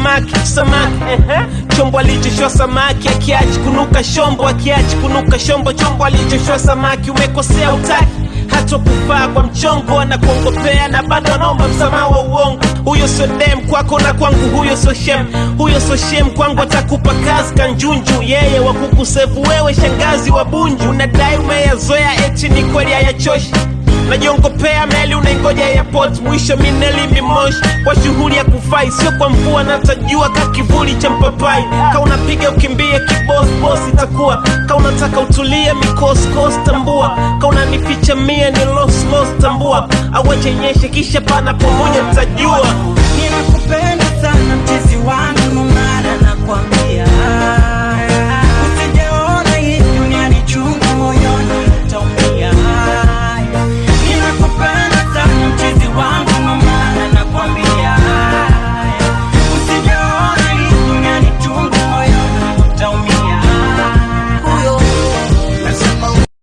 samaki samaki chombo alichoshwa samaki akiachi kunuka shombo akiachi kunuka shombo chombo alichoshwa samaki umekosea utaki hata kufaa kwa mchongo anakuongopea na bado anaomba msamaha wa uongo huyo sio dem kwako na kwangu huyo sio shem huyo sio shem kwangu atakupa kazi kanjunju yeye wa kukusevu wewe shangazi wa bunju unadai umeyazoea eti ni kweli hayachoshi najiongopea meli unaingoja airport mwisho mineli mimoshi kwa shughuli ya kufai sio kwa mvua natajua ka kivuli cha mpapai ka unapiga ukimbie kibosbos itakuwa ka unataka utulie mikoskos tambua ka unanificha mie ni loslos tambua awachenyeshe kisha pana pamoja mtajua Ninakupenda sana mchezi wangu, ndo maana nakwambia